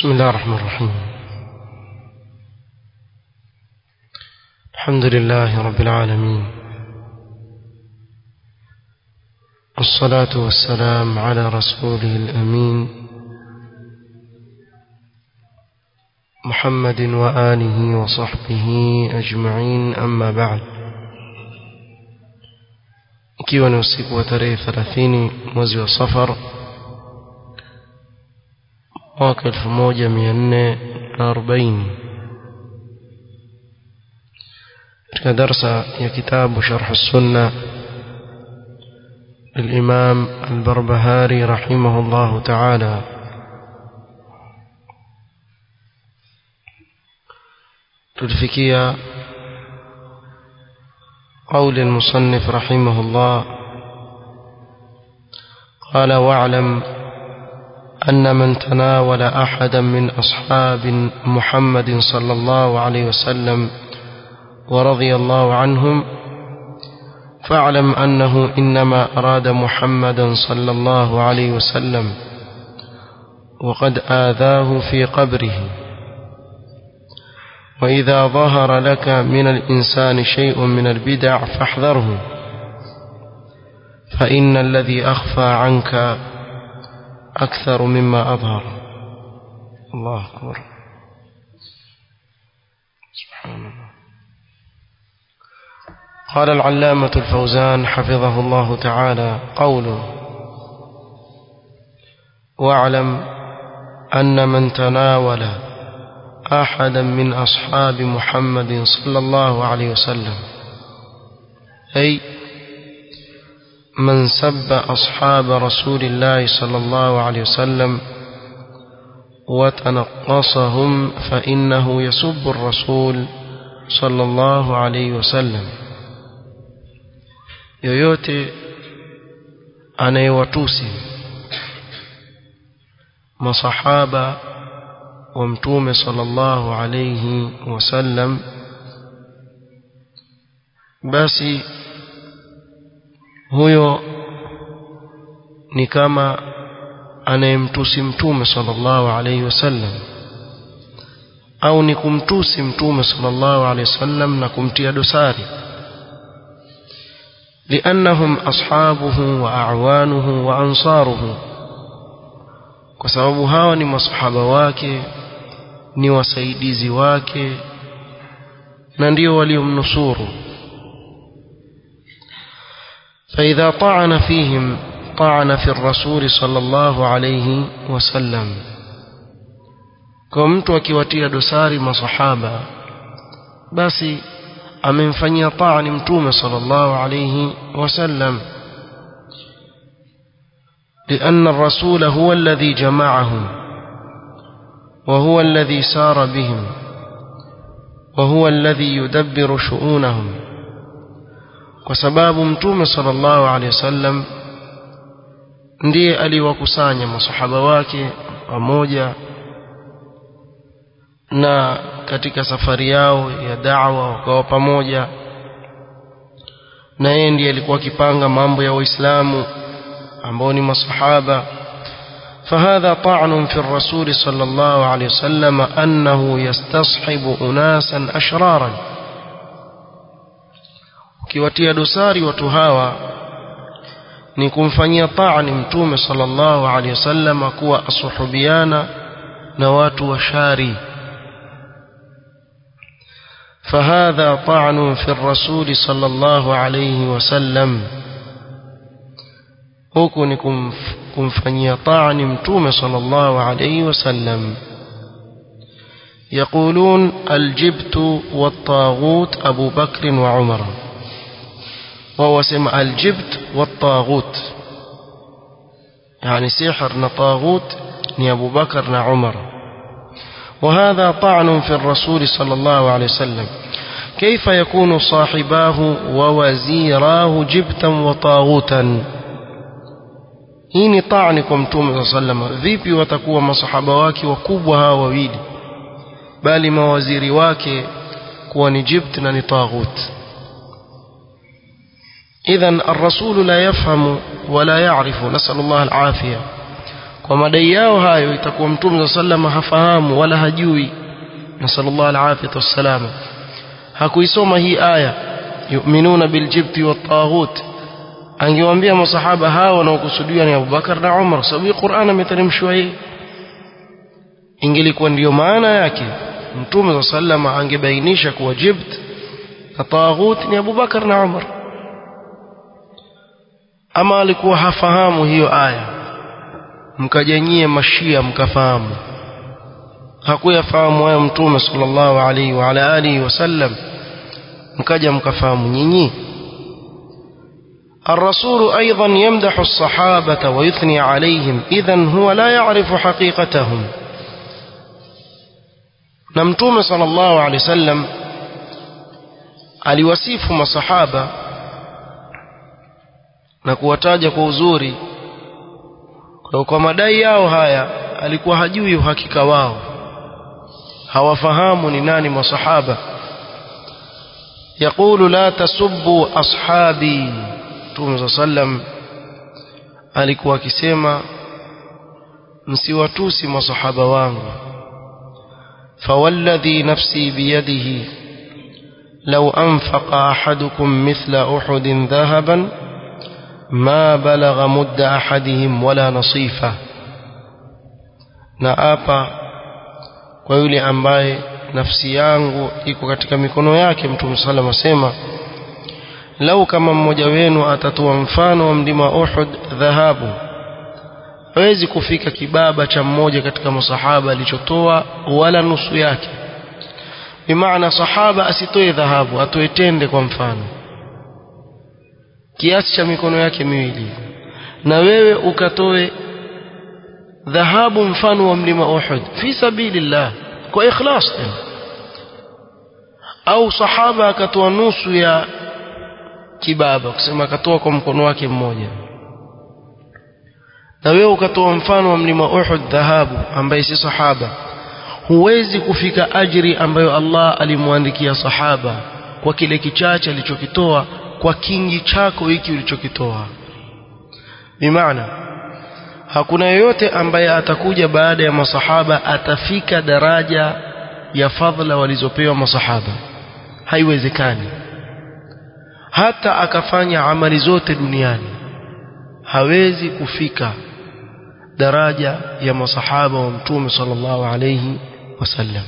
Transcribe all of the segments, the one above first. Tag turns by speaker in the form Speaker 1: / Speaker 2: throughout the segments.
Speaker 1: بسم الله الرحمن الرحيم الحمد لله رب العالمين والصلاة والسلام على رسوله الأمين محمد وآله وصحبه أجمعين أما بعد ikiwa ni usiku wa tarehe 30 mwezi wa safar mwaka 1440 katika darsa ya kitabu sharh sunna للإمام البربهاري رحمه الله تعالى تلفكيا قول المصنف رحمه الله قال واعلم أن من تناول أحدا من أصحاب محمد صلى الله عليه وسلم ورضي الله عنهم فاعلم أنه إنما أراد محمدا صلى الله عليه وسلم وقد آذاه في قبره وإذا ظهر لك من الإنسان شيء من البدع فاحذره فإن الذي أخفى عنك أكثر مما أظهر الله أكبر سبحان الله قال العلامة الفوزان حفظه الله تعالى قوله واعلم أن من تناول أحدا من أصحاب محمد صلى الله عليه وسلم أي من سب أصحاب رسول الله صلى الله عليه وسلم وتنقصهم فإنه يسب الرسول صلى الله عليه وسلم yoyote anayewatusi masahaba wa mtume sallallahu alayhi wasallam basi huyo ni kama anayemtusi mtume sallallahu alayhi wasallam au ni kumtusi mtume sallallahu alayhi wasallam na kumtia dosari لأنهم أصحابه وأعوانه وأنصاره kwa sababu hawa ni masahaba wake ni wasaidizi wake na ndio waliomnusuru فإذا طعن فيهم طعن في الرسول صلى الله عليه وسلم kwa mtu akiwatia dosari masahaba basi amemfanyia taani mtume sallallahu alayhi wasallam لأن الرسول هو الذي جمعهم وهو الذي سار بهم وهو الذي يدبر شؤونهم وسباب متوم صلى الله عليه وسلم ndiye aliwakusanya masahaba wake pamoja na katika safari yao ya da'wa wakawa pamoja na yeye ndiye alikuwa akipanga mambo ya waislamu ambao ni masahaba فهذا طعن في الرسول صلى الله عليه وسلم أنه يستصحب أناسا أشرارا ukiwatia dosari watu hawa ni kumfanyia taani mtume sallallahu alaihi wasallam kuwa asuhubiana na watu washari فهذا طعن في الرسول صلى الله عليه وسلم huku ni kumfanyia taani mtume sallallahu alayhi wasallam يقولون الجبت والطاغوت أبو بكر وعمر وهو سمع الجبت والطاغوت يعني سحر نطاغوت ني أبو بكر عمر وهذا طعن في الرسول صلى الله عليه وسلم كيف يكون صاحباه ووزيراه جبتا وطاغوتا hii ni taani kwa mtume saa salama vipi watakuwa masahaba wake wakubwa hawa wawili bali mawaziri wake kuwa ni jibt na ni taghut idhan الرسول لا يفهم ولا يعرف نسأل الله العافية kwa madai yao hayo itakuwa mtume sallallahu hafahamu wala hajui nasallallahu alafiyatu wassalama hakuisoma hii aya yu'minuna biljibti wattaghut angewaambia masahaba hawa wanaokusudiwa ni Abubakar na Umar sababu Qur'an ameteremshwa hii ingelikuwa ndiyo maana yake mtume sallallahu angebainisha kuwa jibt na taghut ni Abubakar na Umar ama alikuwa hafahamu hiyo aya mkajanyie mashia mkafahamu hakuyafahamu hayo mtume sallallahu alaihi wa ala alihi wasallam mkaja mkafahamu nyinyi الرسول أيضا يمدح الصحابة ويثني عليهم إذا هو لا يعرف حقيقتهم نمتوم صلى الله عليه وسلم aliwasifu masahaba na kuwataja kwa uzuri kwa, kwa madai yao haya alikuwa hajui uhakika wao hawafahamu ni nani masahaba يقول لا تسبوا أصحابي Mtume sallam alikuwa akisema msiwatusi masahaba wangu fawalladhi nafsi biyadihi law anfaqa ahadukum mithla uhudin dhahaban ma balagha mudda ahadihim wala nasifa na apa kwa yule ambaye nafsi yangu iko katika mikono yake Mtume sallam asema lau kama mmoja wenu atatoa mfano wa mlima Uhud dhahabu hawezi kufika kibaba cha mmoja katika masahaba alichotoa wala nusu yake bimaana sahaba asitoe dhahabu atoe tende kwa mfano kiasi cha mikono yake miwili na wewe ukatoe dhahabu mfano wa mlima Uhud fi sabilillah kwa ikhlas tena au sahaba akatoa nusu ya kibaba kusema akatoa kwa mkono wake mmoja na wewe ukatoa mfano wa mlima Uhud dhahabu ambaye si sahaba huwezi kufika ajiri ambayo Allah alimwandikia sahaba kwa kile kichache alichokitoa kwa kingi chako hiki ulichokitoa bimaana hakuna yoyote ambaye atakuja baada ya masahaba atafika daraja ya fadhila walizopewa masahaba haiwezekani hata akafanya amali zote duniani hawezi kufika daraja ya masahaba wa mtume sallallahu alayhi wasallam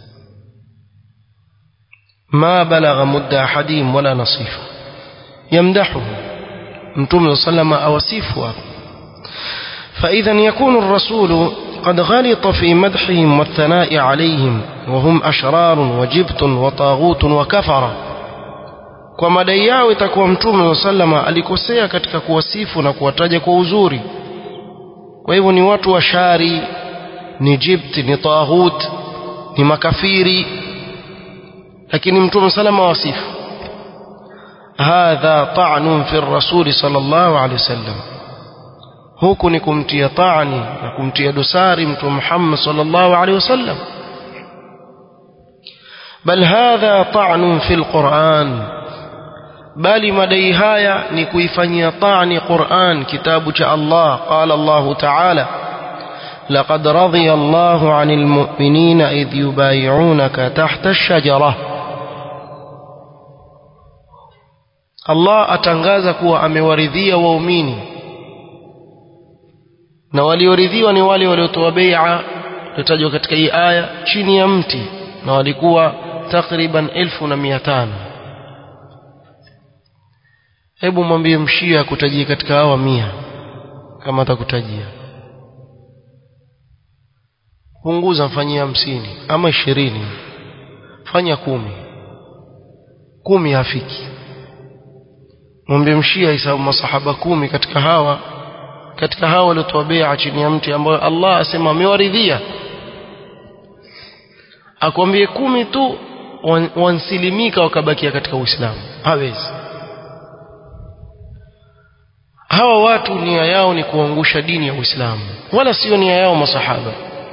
Speaker 1: ما بلغ مد أحدهم ولا نصيفه يمدحه متوم صلى الله عليه وسلم فإذا يكون الرسول قد غلط في مدحهم والثناء عليهم وهم أشرار وجبت وطاغوت وكفر kwa madai yao itakuwa mtume sallama alikosea katika kuwasifu na kuwataja kwa uzuri kwa hivyo ni watu wa shari ni jibti ni taghut ni makafiri lakini mtume sallama wasifu hadha ta'nun fi rasuli sallallahu alaihi wasallam huku ni kumtia taani na kumtia dosari mtume Muhammad sallallahu alaihi wasallam bal hadha ta'nun fi alquran bali madai haya ni kuifanyia taani Qur'an kitabu cha Allah qala Allah ta'ala لقد رضي الله عن المؤمنين إذ يبايعونك تحت الشجرة Allah atangaza kuwa amewaridhia waumini na walioridhiwa ni wale waliotoa bai'a iliyotajwa katika hii aya chini ya mti na walikuwa takriban elfu na mia tano hebu mwambie mshia akutajie katika hawa mia kama atakutajia punguza mfanyie hamsini ama ishirini fanya kumi kumi hafiki mwambie mshia hisabu masahaba kumi katika hawa katika hawa waliotoa bai'a chini ya mti ambayo Allah asema amewaridhia akwambie kumi tu wansilimika wakabakia katika Uislamu hawezi hawa watu nia yao ni kuangusha dini ya Uislamu wala sio nia yao masahaba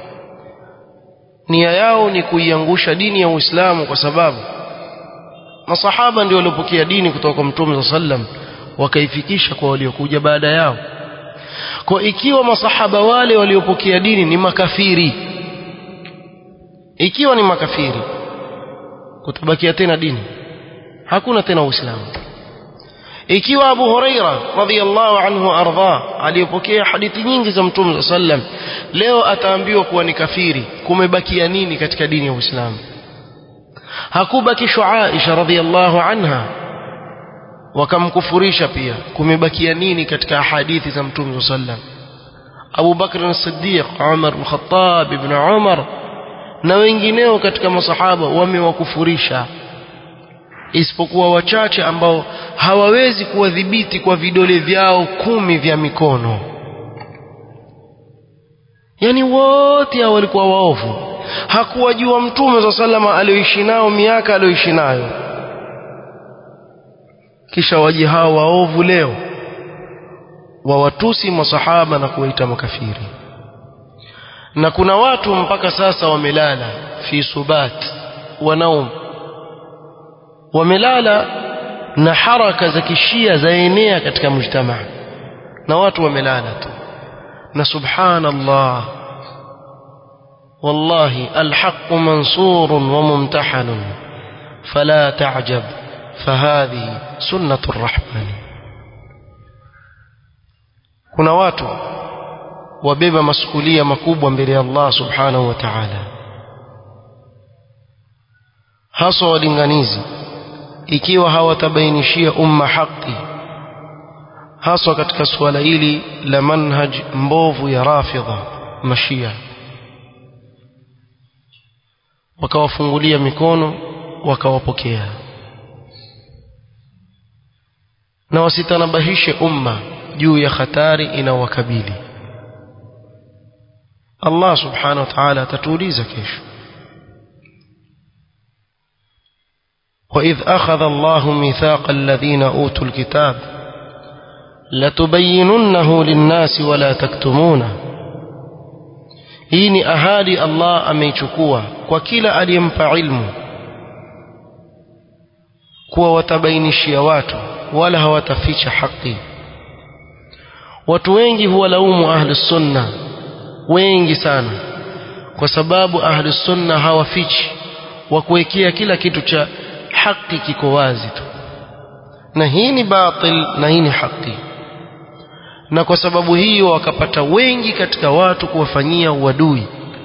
Speaker 1: nia yao ni kuiangusha dini ya Uislamu kwa sababu masahaba ndio waliopokea dini kutoka kwa Mtume sallam wakaifikisha kwa waliokuja baada yao kwa ikiwa masahaba wale waliopokea dini ni makafiri ikiwa ni makafiri kutabakia tena dini hakuna tena uislamu ikiwa Abu Huraira radhiyallahu anhu ardha aliyopokea hadithi nyingi za Mtume sallam leo ataambiwa kuwa ni kafiri kumebakia nini katika dini ya Uislamu hakubakishwa Aisha radhiyallahu anha wakamkufurisha pia kumebakia nini katika hadithi za Mtume sallam Abu Bakr as-Siddiq Umar al-Khattab ibn Umar na wengineo katika masahaba wamewakufurisha isipokuwa wachache ambao hawawezi kuwadhibiti kwa vidole vyao kumi vya mikono yani wote hao walikuwa waovu hakuwajua mtume za salama alioishi nao miaka alioishi nayo kisha waje hao waovu leo wawatusi masahaba na kuwaita makafiri na kuna watu mpaka sasa wamelala fi subat wanaum wamelala na haraka za kishia zaenea katika mujtamaa na watu wamelala tu na subhanallah wallahi alhaq mansur wa mumtahan fala ta'jab fahadhi sunnatu arrahman kuna watu wabeba masukulia makubwa mbele ya Allah subhanahu wa ta'ala haswa walinganizi ikiwa hawatabainishia umma haki haswa katika suala hili la manhaj mbovu ya rafidha mashia wakawafungulia mikono wakawapokea na wasitanabahishe umma juu ya hatari inawakabili Allah subhanahu wa ta'ala atatuuliza kesho وإذ أخذ الله ميثاق الذين أوتوا الكتاب لتبيننه للناس ولا تكتمونه hii ni ahadi Allah ameichukua kwa kila aliyempa ilmu kuwa watabainishia watu wala hawataficha haki watu wengi huwalaumu ahli sunna wengi sana kwa sababu ahli sunna hawafichi wa kuwekea kila kitu cha haki kiko wazi tu na hii ni batil na hii ni haki na kwa sababu hiyo wakapata wengi katika watu kuwafanyia uadui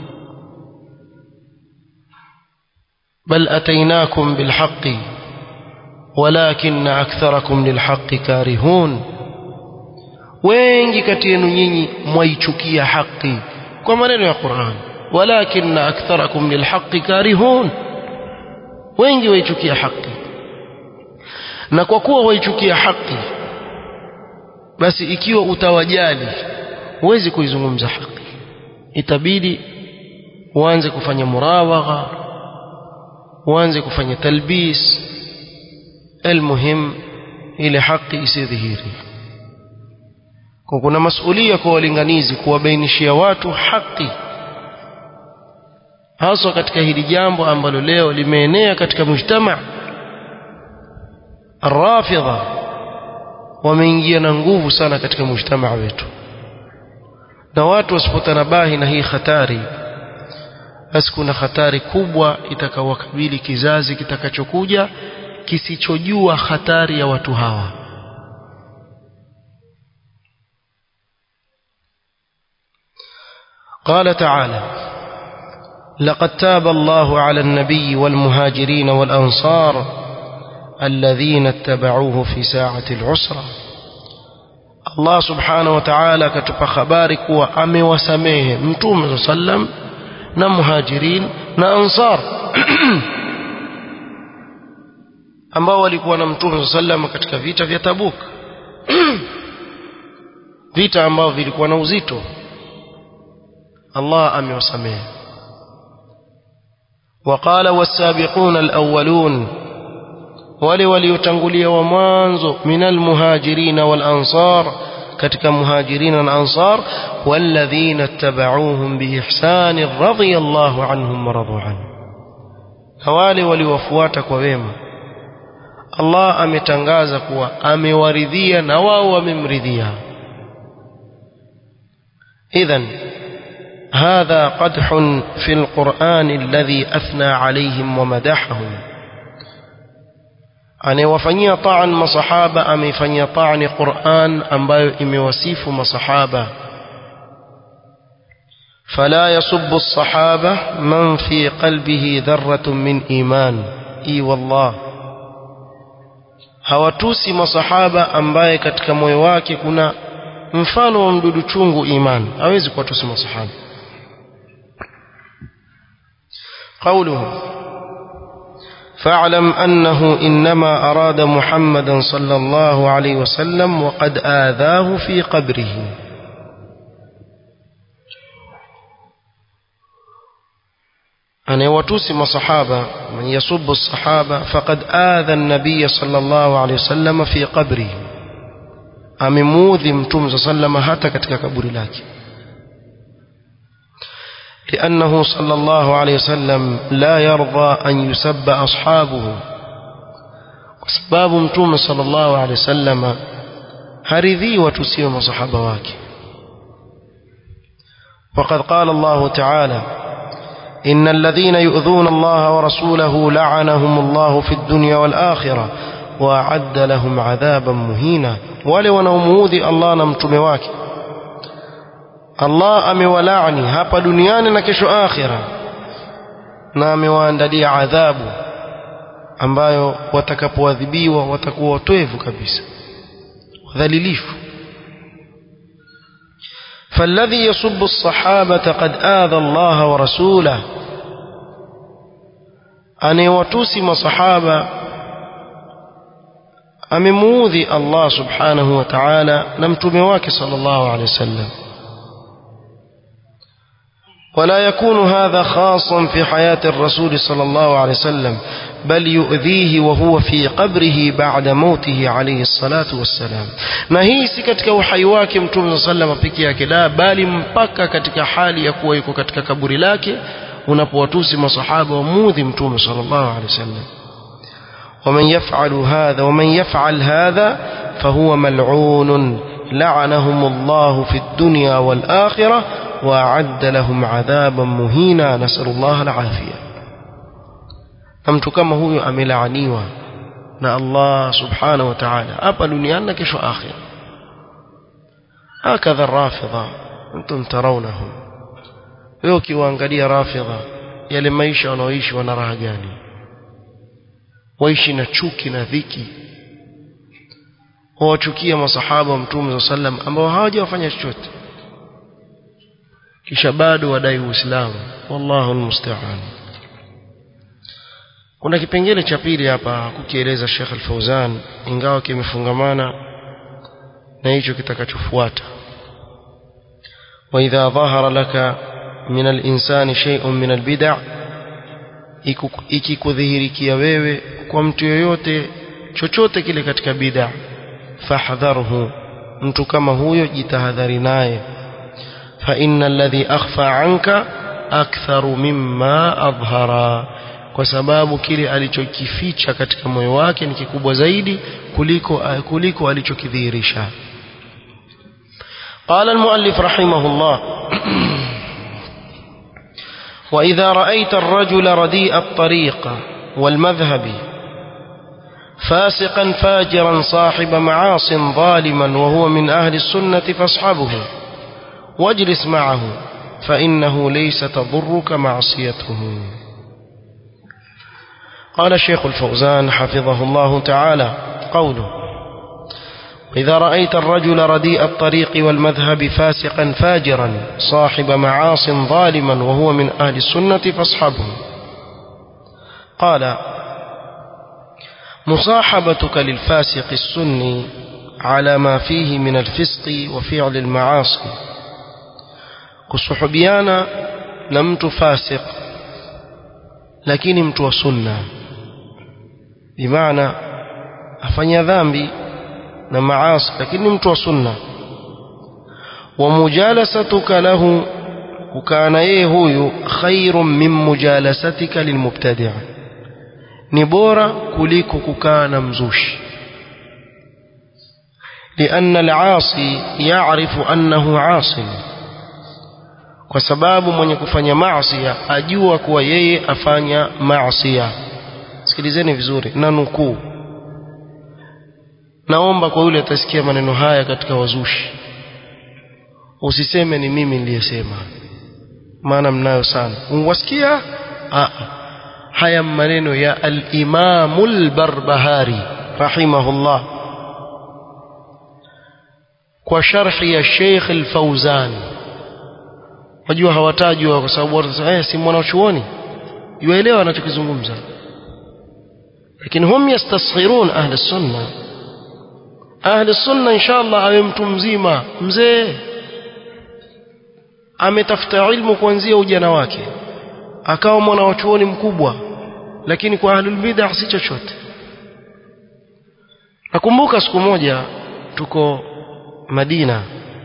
Speaker 1: bal atainakum bilhaqi walakin aktharakum lilhaqi karihun wengi kati yenu nyinyi mwaichukia haki kwa maneno ya Qur'an walakin aktharakum lilhaqi karihun wengi waichukia haki na kwa kuwa waichukia haki basi ikiwa utawajali huwezi kuizungumza haki itabidi uanze kufanya murawagha uanze kufanya talbis almuhim ile haki isidhihiri kwa kuna masulia kwa walinganizi kuwabainishia watu haki haswa katika hili jambo ambalo leo limeenea katika mujtama arrafidha wameingia na nguvu sana katika mujtamaa wetu na watu wasipotanabahi na hii hatari basi kuna hatari kubwa itakawakabili kizazi kitakachokuja kisichojua hatari ya watu hawa قال تعالى لقد تاب الله على النبي والمهاجرين والأنصار الذين اتبعوه في ساعة العسرة الله سبحانه وتعالى كتب خبارك وأمي وسميه متوم صلى الله عليه وسلم na muhajirin na ansar ambao walikuwa na mtume sallam katika vita vya Tabuk vita ambao vilikuwa na uzito Allah amewasamehe وقال والسابقون الأولون wale waliotangulia wa mwanzo minal muhajirin wal ansar katika muhajirin na ansar walladhina ittaba'uuhum biihsan radiyallahu anhum wa radu anhu na wale waliowafuata kwa wema Allah ametangaza kuwa amewaridhia na wao wamemridhia إذن هذا قدح في القرآن الذي أثنى عليهم ومدحهم anayewafanyia taan masahaba ameifanyia taani Qur'an ambayo imewasifu masahaba fala yasubbu as-sahaba man fi qalbihi dharratun min iman i wallah hawatusi masahaba ambaye katika moyo wake kuna mfano wa mdudu chungu iman hawezi kuwatusi masahaba قوله فاعلم أنه إنما أراد محمدا صلى الله عليه وسلم وقد آذاه في قبره أن يوتوسم صحابة من يصب الصحابة فقد آذى النبي صلى الله عليه وسلم في قبره أمموذي متوم صلى الله عليه وسلم هاتا كتك كبر لكن لأنه صلى الله عليه وسلم لا يرضى أن يسب أصحابه وسباب متوم صلى الله عليه وسلم هرذي وتسيم صحابواك وقد قال الله تعالى إن الذين يؤذون الله ورسوله لعنهم الله في الدنيا والآخرة وأعد لهم عذابا مهينا ولو نوموذي الله نمتمواك Allah amewalaani hapa duniani na kesho akhira na amewaandalia adhabu ambayo watakapoadhibiwa watakuwa watoevu kabisa wadhalilifu فالذي يسب الصحابة قد آذى الله ورسوله أن يوتوسم صحابة أمموذي الله سبحانه وتعالى نمتمواك صلى الله عليه وسلم ولا يكون هذا خاصا في حياة الرسول صلى الله عليه وسلم بل يؤذيه وهو في قبره بعد موته عليه الصلاة والسلام na hii si katika uhai wake mtume صلى الله عليه peke yake la bali mpaka katika hali ya kuwa yuko katika kaburi lake unapowatusi masahaba wamudhi mtume صلى الله عليه وسلم ومن يفعل هذا ومن يفعل هذا فهو ملعون لعنهم الله في الدنيا والآخرة وأعد لهم عذابا مهينا نسأل الله العافية mtu kama huyo amelaaniwa na Allah subhanahu wa ta'ala hapa duniani na kesho akhira hakadha rafidha antum tarawnahum wewe ukiwaangalia rafidha yale maisha wanaoishi wana raha gani waishi na chuki na dhiki wawachukia masahaba wa mtume sallam ambao hawajawafanya chochote kisha bado wadai uislamu wallahu almusta'an kuna kipengele cha pili hapa kukieleza Sheikh Al-Fauzan ingawa kimefungamana na hicho kitakachofuata wa idha dhahara laka min al-insani shay'un min al-bid'a ikikudhihirikia wewe kwa mtu yoyote chochote kile katika bid'a fahdharhu mtu kama huyo jitahadhari naye فإن الذي أخفى عنك أكثر مما أظهر kwa sababu kile alichokificha katika moyo wake ni kikubwa zaidi kuliko kuliko alichokidhihirisha قال المؤلف رحمه الله وإذا رأيت الرجل رديء الطريق والمذهب فاسقا فاجرا صاحب معاص ظالما وهو من أهل السنة فاصحبه واجلس معه فإنه ليس تضرك معصيته قال الشيخ الفوزان حفظه الله تعالى قوله إذا رأيت الرجل رديء الطريق والمذهب فاسقا فاجرا صاحب معاص ظالما وهو من أهل السنة فاصحبه قال مصاحبتك للفاسق السني على ما فيه من الفسق وفعل المعاصي kusuhubiana na mtu fasik lakini mtu wa sunna bimaana afanya dhambi na maasi lakini mtu wa sunna wa mujalasatuka lahu kukaa yeye huyu khairun min mujalasatika lilmubtadi' ni bora kuliko kukaa na mzushi لأن العاصي يعرف أنه عاصٍ kwa sababu mwenye kufanya maasi ajua kuwa yeye afanya maasi sikilizeni vizuri na nukuu naomba kwa yule atasikia maneno haya katika wazushi usiseme ni mimi niliyesema maana mnayo sana unwasikia haya maneno ya al-Imam al-Barbahari rahimahullah kwa sharhi ya Sheikh al-Fauzan wajua hawatajwa kwa sababu watu eh si mwanachuoni yuelewa anachokizungumza lakini hum yastasghirun ahli sunna ahli sunna inshallah awe mtu mzima mzee ametafuta ilmu kuanzia ujana wake akawa mwanachuoni mkubwa lakini kwa ahlul bid'ah si chochote nakumbuka siku moja tuko Madina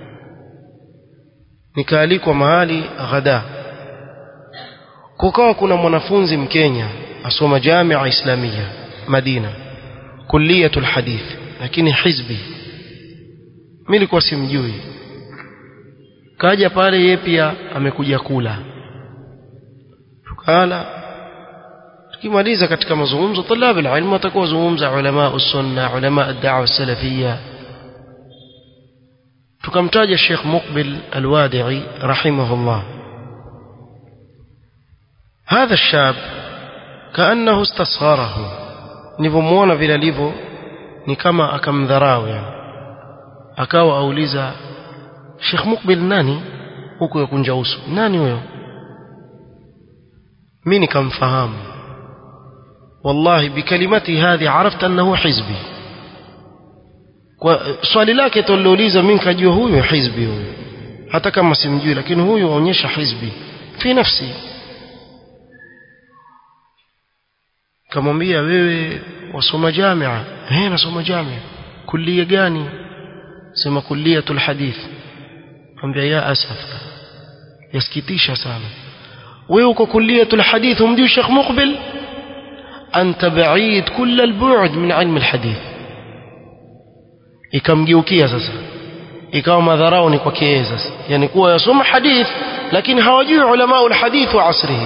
Speaker 1: nikaalikwa mahali ghada kukawa kuna mwanafunzi mkenya asoma jamia islamia Madina kulliyatul hadith lakini hizbi mimi nilikuwa simjui kaja pale yeye pia amekuja kula tukala tukimaliza katika mazungumzo طلاب العلم watakuwa zungumza ulama usunna ulama ad-da'wa salafiyya tukamtaja Sheikh Muqbil Al-Wadi'i rahimahullah هذا الشاب كأنه استصغره nilipomuona vile alivyo ni kama akamdharau yani akawa auliza Sheikh Muqbil nani huko yakunja uso nani huyo mimi nikamfahamu wallahi bikalimati hadhi arafta annahu hizbi kwa swali lake tulilouliza mimi nikajua huyu hizbi huyu hata kama simjui lakini huyu aonyesha hizbi fi nafsi kamwambia wewe wasoma jamia eh nasoma jamia kulia gani sema kuliyatul hadith ambia ya asaf yasikitisha sana wewe uko kuliyatul hadith umjui Sheikh Muqbil anta ba'id kull al-bu'd min ilm al-hadith ikamgeukia sasa ikawa madharau ni kwake yeye sasa yani kuwa yasoma hadith lakini hawajui ulama al-hadith wa asrihi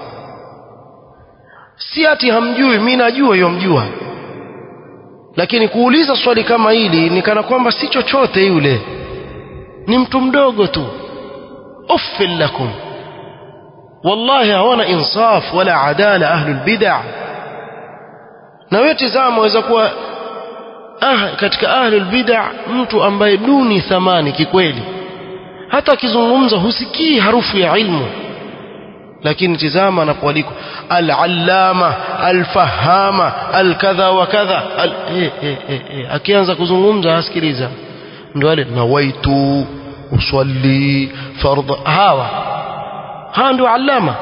Speaker 1: si ati hamjui mimi najua yomjua lakini kuuliza swali kama hili ni kana kwamba si chochote yule ni mtu mdogo tu uffil lakum wallahi hawana insaf wala adala ahlul bid'ah na wewe tazama waweza kuwa ah, katika ahlul bid'ah mtu ambaye duni thamani kikweli hata akizungumza husikii harufu ya ilmu lakini tizama anapoalikwa al-allama al-fahama al-kadha wa kadha al eh, eh, eh, eh. akianza kuzungumza asikiliza ndio wale nawaitu usalli fardha hawa hawa ndio allama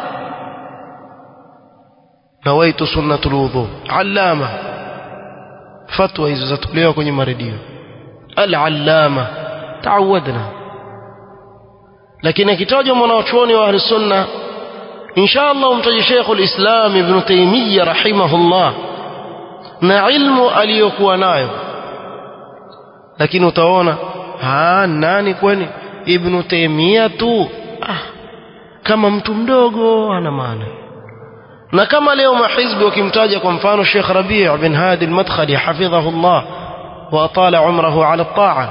Speaker 1: nawaitu sunnatul wudhu allama fatwa hizo zatolewa kwenye maredio al-allama taawadna lakini akitajwa mwanachuoni wa ahli sunna إن شاء الله umtaje Sheikh al-Islam Ibn Taymiyyah rahimahullah na ilmu aliyokuwa nayo lakini utaona ah nani kwani Ibn Taymiyyah tu ah kama mtu mdogo ana maana na kama leo mahizbi wakimtaja kwa mfano Sheikh Rabi' bin Hadi al-Madkhali hafidhahullah wa atala umrahu ala at-ta'a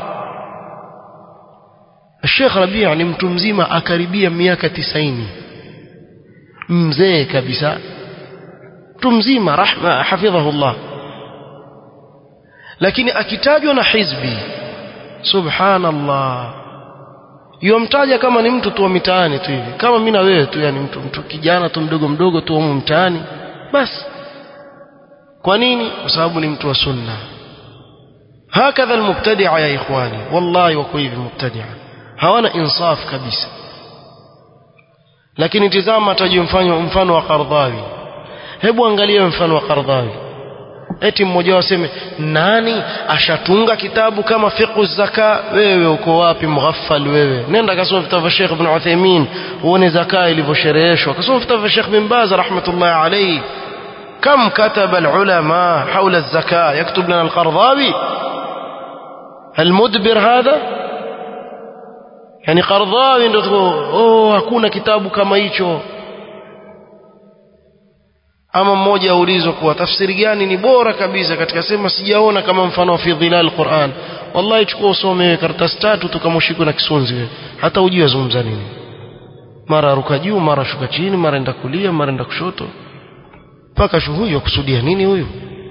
Speaker 1: Sheikh Rabi' ni mtu mzima akaribia miaka 90 mzee kabisa mtu mzima rahma hafidhahullah lakini akitajwa na hizbi subhanallah yomtaja kama ni mtu tu wa mitaani tu hivi kama mimi na wewe tu yani mtu, mtu kijana tu mdogo mdogo tu humu mtaani basi kwa nini kwa sababu ni mtu wa sunna hakadha almubtadi'a ya ikhwani wallahi wako hivi mubtadi'a hawana insaf kabisa lakini tizama tajua mfano mfano wa Qardhawi hebu angalia mfano wa Qardhawi eti mmoja waseme nani ashatunga kitabu kama fiqhu zaka wewe uko wapi mghaffal wewe nenda kasoma vitabu vya Sheikh Ibn Uthaymeen uone zaka ilivyoshereheshwa kasoma vitabu vya Sheikh Bin Baz rahmatullah alayhi كم كتب العلماء حول الزكاة يكتب لنا القرضاوي المدبر هذا yani Qardhawi ndio oh hakuna kitabu kama hicho ama mmoja aulizwa kuwa tafsiri gani ni bora kabisa katika sema sijaona kama mfano fi dhilal Qur'an wallahi chukua usome karatasi tatu tukamushikwe na kisunzi wewe hata ujue azungumza nini mara ruka juu mara shuka chini mara enda kulia mara enda kushoto mpaka shu huyu akusudia nini huyu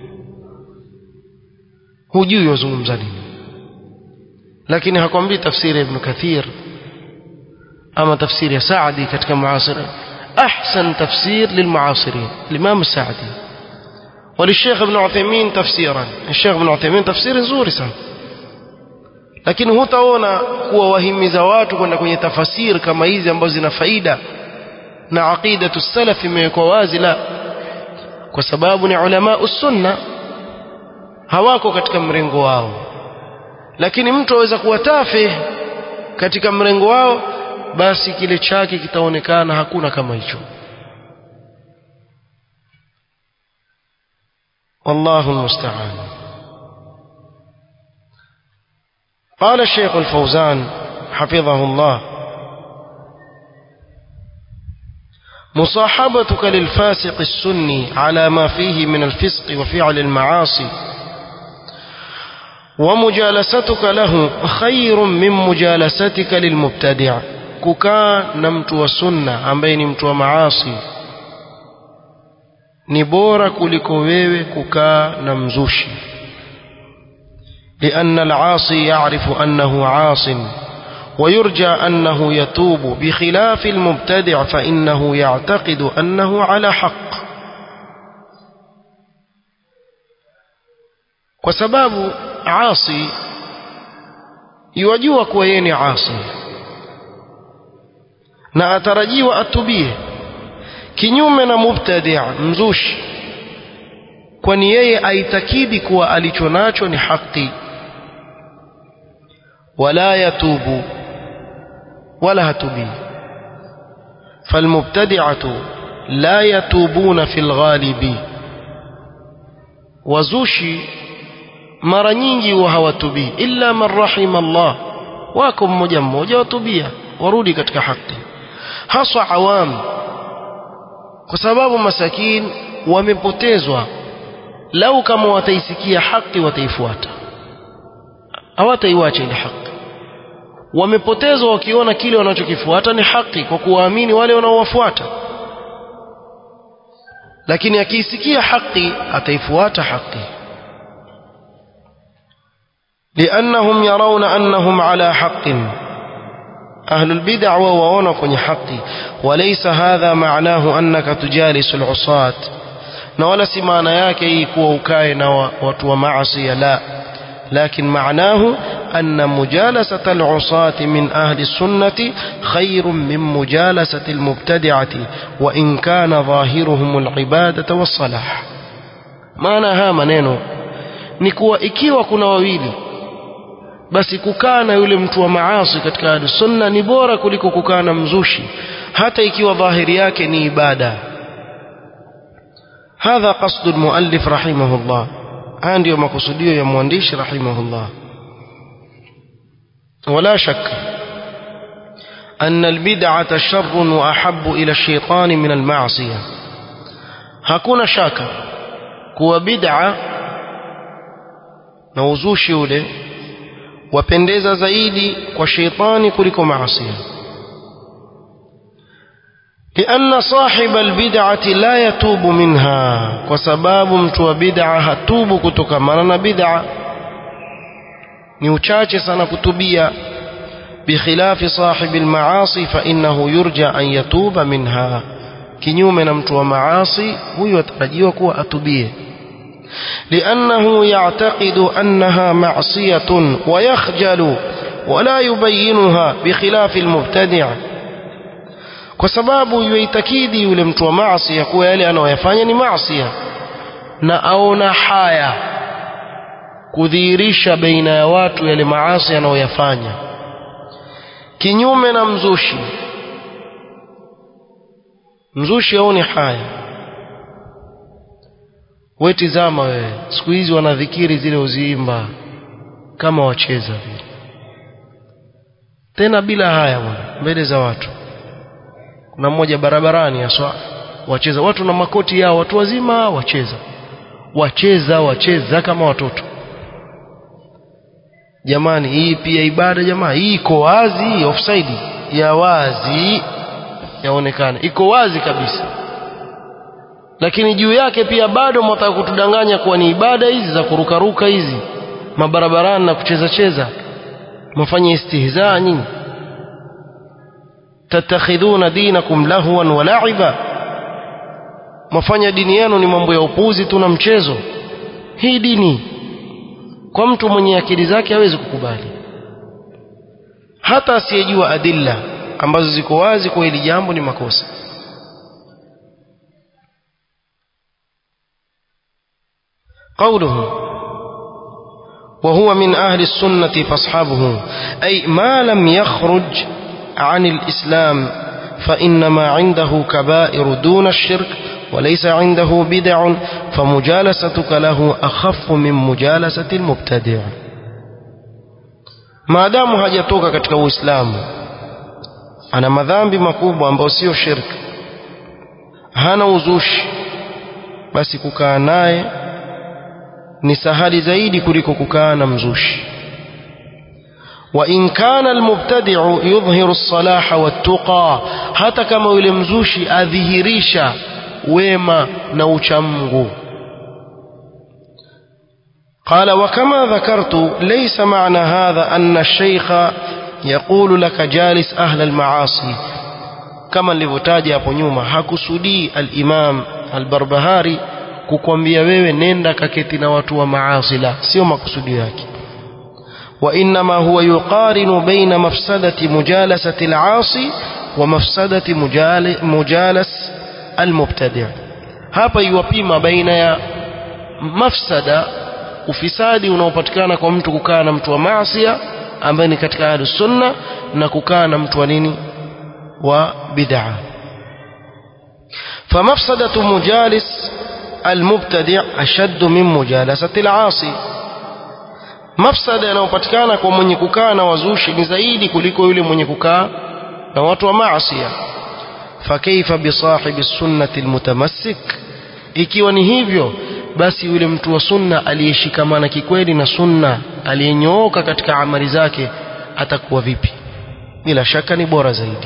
Speaker 1: hujui wazungumza nini lakini hakwambii tafsiri ya Ibn Kathir ama tafsiri ya Saadi katika muasira أحسن تفسير للمعاصرين الإمام السعدي وللشيخ ابن عثيمين تفسيرا الشيخ ابن عثيمين تفسير nzuri sana lakini hutaona kuwa wahimiza watu kwenda kwenye tafasiri kama hizi ambazo zina faida na aqidatu salaf imewekwa wazi la kwa sababu ni ulama sunna hawako katika mrengo wao lakini mtu aweza kuwa tafe katika mrengo wao basi kile chake kitaonekana hakuna kama hicho والله المستعان قال الشيخ الفوزان حفظه الله مصاحبتك للفاسق السني على ما فيه من الفسق وفعل المعاصي ومجالستك له خير من مجالستك للمبتدع kukaa na mtu wa sunna ambaye ni mtu wa maasi ni bora kuliko wewe kukaa na mzushi لأن العاصي يعرف أنه عاص ويرجى أنه يتوب بخلاف المبتدع فإنه يعتقد أنه على حق وسباب عاصي يوجوك ويني عاصي na atarajiwa atubie kinyume na mubtadi' mzushi kwani yeye aitakidi kuwa alicho nacho ni haki wala yatubu wala hatubi falmubtadi'atu la yatubuna fil ghalibi wazushi mara nyingi huwa hawatubii illa man rahima Allah wako mmoja mmoja watubia warudi katika haki haswa awam kwa sababu masakin wamepotezwa lau kama wataisikia haki wataifuata hawataiwacha ile haki wamepotezwa wakiona kile wanachokifuata ni haki kwa kuwaamini wale wanaowafuata lakini akiisikia haki ataifuata haki لأنهم يرون أنهم على حق أهل البدع ووانا كوني حقي وليس هذا معناه أنك تجالس العصاة نولا سمانا yake kuwa ukae na watu wa maasi la لكن معناه أن مجالسة العصاة من أهل السنة خير من مجالسة المبتدعة وإن كان ظاهرهم العبادة والصلاح معنى ها maneno ni kuwa ikiwa kuna wawili basi kukaa na yule mtu wa maasi katika ahli sunna ni bora kuliko kukaa na mzushi hata ikiwa dhahiri yake ni ibada hadha qasdu almuallif rahimahullah haya ndiyo makusudio ya mwandishi rahimahullah ولا شك أن البدعة شر وأحب إلى الشيطان من المعصية hakuna shaka kuwa bid'a na uzushi ule wapendeza zaidi kwa sheitani kuliko maasi لأن صاحب البدعة لا يتوب منها وسباب mtu bid'a hatubu kutokana na bid'a ni uchache sana kutubia بخلاف صاحب المعاصي فإنه يرجى أن يتوب منها kinyume na mtu wa maasi huyu atarajiwa kuwa atubie لأنه يعتقد أنها معصية ويخجل ولا يبينها بخلاف المبتدع kwa sababu yuitakidi yule mtu wa maasi ya kuwa yale anayoyafanya ni maasi na aona haya kudhihirisha baina ya watu yale maasi anayoyafanya kinyume na mzushi mzushi aone haya we tizama wewe siku hizi wanadhikiri zile uziimba kama wacheza vile tena bila haya bwana mbele za watu kuna mmoja barabarani aswa wacheza watu na makoti yao watu wazima wacheza wacheza wacheza kama watoto jamani hii pia ibada jamaa hii iko wazi offside ya wazi yaonekana iko wazi kabisa lakini juu yake pia bado mwataka kutudanganya kuwa ni ibada hizi za kurukaruka hizi mabarabarani na kucheza cheza mafanye istihzaa nyinyi tatakhidhuna dinakum lahwan wa la'iba mafanya dini yenu ni mambo ya upuzi tu na mchezo hii dini kwa mtu mwenye akili zake hawezi kukubali hata asiyejua adilla ambazo ziko wazi kwa hili jambo ni makosa قوله وهو من أهل السنة فاصحابه أي ما لم يخرج عن الإسلام فإنما عنده كبائر دون الشرك وليس عنده بدع فمجالستك له أخف من مجالسة المبتدع ما دام hajatoka katika Uislamu ana madhambi makubwa ambayo sio shirki hana uzushi basi kukaa naye ni sahali zaidi kuliko kukaa na mzushi وإن كان المبتدع يظهر الصلاح والتقى hata kama yule mzushi adhihirisha wema na uchamungu قال وكما ذكرت ليس معنى هذا أن الشيخ يقول لك جالس أهل المعاصي كما nilivyotaja hapo nyuma hakusudii al-Imam al-Barbahari kukwambia wewe nenda kaketi na watu wa maasi la sio makusudio yake وإنما هو يقارن بين مفسدة مجالسة العاصي ومفسدة مجال مجالس المبتدع hapa iwapima baina ya mafsada ufisadi unaopatikana kwa mtu kukaa na mtu wa maasia ambaye ni katika ahlu sunna na kukaa na mtu wa nini wa bid'a famafsadatu mujalis almubtadi' ashaddu min mujalasati al'asi mafsada yanayopatikana kwa mwenye kukaa na wazushi ni zaidi kuliko yule mwenye kukaa na watu wa maasia fakaifa bisahibi sunnati almutamassik ikiwa ni hivyo basi yule mtu wa sunna aliyeshikamana kikweli na sunna aliyenyooka katika amali zake atakuwa vipi bila shaka ni bora zaidi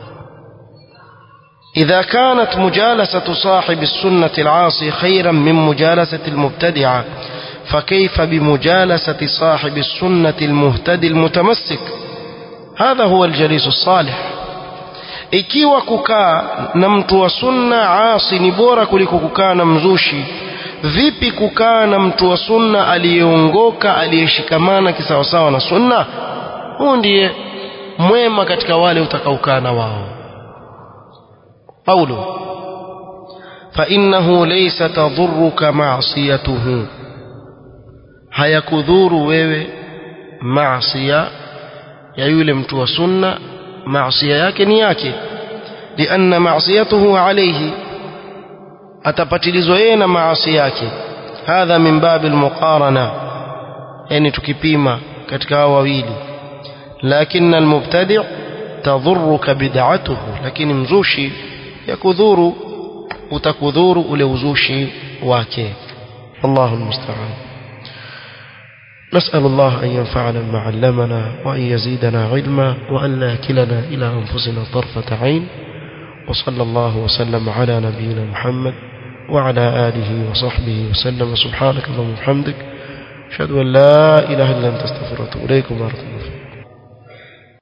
Speaker 1: إذا كانت مجالسة صاحب السنة العاصي خيرا من مجالسة المبتدعة فكيف بمجالسة صاحب السنة المهتدي المتمسك هذا هو الجليس الصالح ikiwa kukaa na mtu wa sunna asi ni bora kuliko kukaa na mzushi vipi kukaa na mtu wa sunna aliyeongoka aliyeshikamana kisawasawa na sunna huu ndiye mwema katika wale utakaokaa na wao قوله فإنه ليس تضرك معصيته hayakudhuru wewe maasiya ya yule mtu wa sunna maasiya yake ni yake lianna maasiyatuhu alayhi atapatilizwa yeye na maasi yake hadha min babi almuqarana yani tukipima katika hao wawili lakini almubtadi' tadhurruka bid'atuhu lakini mzushi yakudhuru utakudhuru ule uzushi wake Allahu almusta'an نسأل الله أن ينفعنا بما علمنا وأن يزيدنا علما وأن لا يكلنا إلى أنفسنا طرفة عين وصلى الله وسلم على نبينا محمد وعلى آله وصحبه وسلم سبحانك اللهم وبحمدك أشهد أن لا إله إلا أنت استغفرك وأتوب إليكم ورحمة الله